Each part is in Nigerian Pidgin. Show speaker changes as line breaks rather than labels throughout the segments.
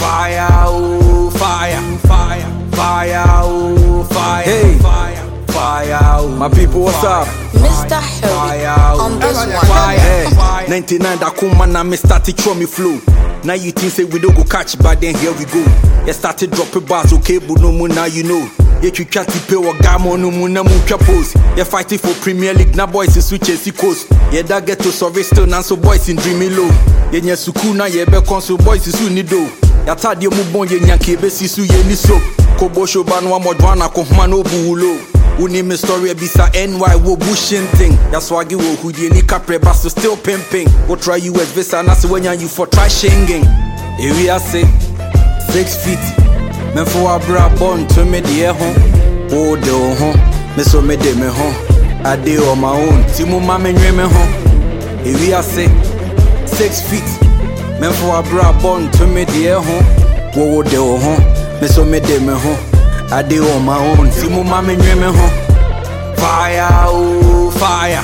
Fire, oh, fire, fire, fire, oh, fire,
Hey.
fire, fire, oh,
My people, what's up?
Mr. Hurry on this one.
Fire.
Hey, 99 that come man, me started throw me flow. Now you think say we don't go catch, but then here we go. You started dropping bars, okay, but no more now you know. Yeah, you try to pay what gamo no more na mucha pose. You fighting for Premier League, now boys is switch and coast. Yeah, that get to survey still, now so boys in dreamy low. Yeah, yeah, suku na yeah, be console boys is soon do. Ya tad ye mu bon ye nyanke be sisu ye ni so. Kobo show ban wa modwana ko hma no buulo. Uni me story bisa NY wo bushing thing. Ya swagi wo hudie ni capre but so still pimping. Wo try US visa na se wenya you for try shinging. Ewi ase six feet. Me for abra born to me de ho. Wo de wo ho. Me so me de me ho. I dey on my own. Ti mu ma me nwe me ho. Ewi ase six feet. Me for abra born to me de ho. Wo wo de wo ho. Me so me de me ho. I dey on my own. Ti mu ma me nwe me ho.
Fire, oh, fire,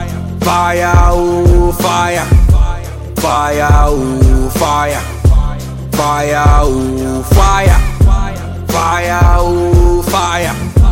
fire, oh, fire, fire, oh, fire, fire, oh, fire, fire, oh, fire,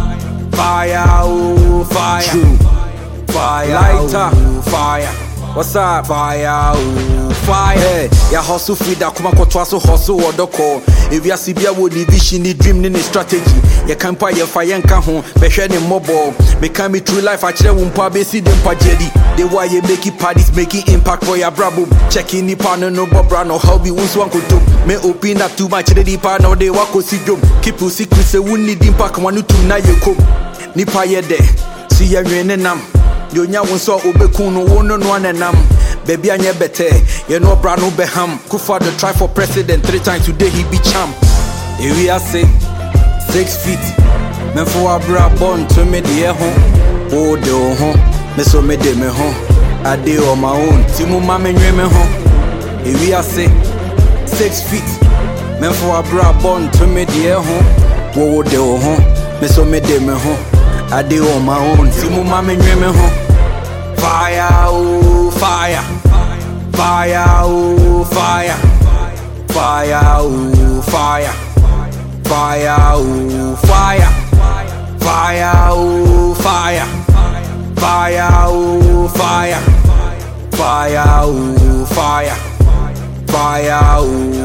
fire, oh, fire,
True.
fire,
Lighter.
oh, fire,
What's up?
fire, oh, fire.
Hey, ya hustle free da kuma kɔtoa so hustle wɔ dɔkɔ ewiase bia wɔ ne vision ne dream ne ne strategy yɛka mpa yɛmfa yɛnka ho bɛhwɛ ne mmɔbɔ meka me true life akyerɛ wo mpa bɛsi de mpagyadi de wo a yɛmaki parties making impact for yɛabrabom checking nipa no no bɔbra no ɔhaw bi wo nso ankotom me open up too much kyerɛ nipa na ɔde woakɔsi dwom keep wo secret sɛ wonni di mpa kama no tum na yɛkom nipa yɛ dɛ si yɛnwe ne nam deɛ onya wo nso a wobɛku no wo no noa ne nam baabi anyɛ bɛtɛ yɛne ɔbra no bɛham kufa the try for president three times today he be champ ewi ase six feet mɛmfo wabra bɔ nto me deɛ ho wo de wo ho me so me de me ho ade on my own ti mu ma menwe me ho ewi ase six feet mɛmfo wabra bɔ nto me deɛ ho wo wo de wo ho me so me de me ho ade on my own ti mu ma menwe me ho
Fire, oh, fire, fire, oh, fire, fire, oh, fire, fire, oh, fire, fire, oh, fire, fire, oh, fire, fire, oh, fire, fire, oh,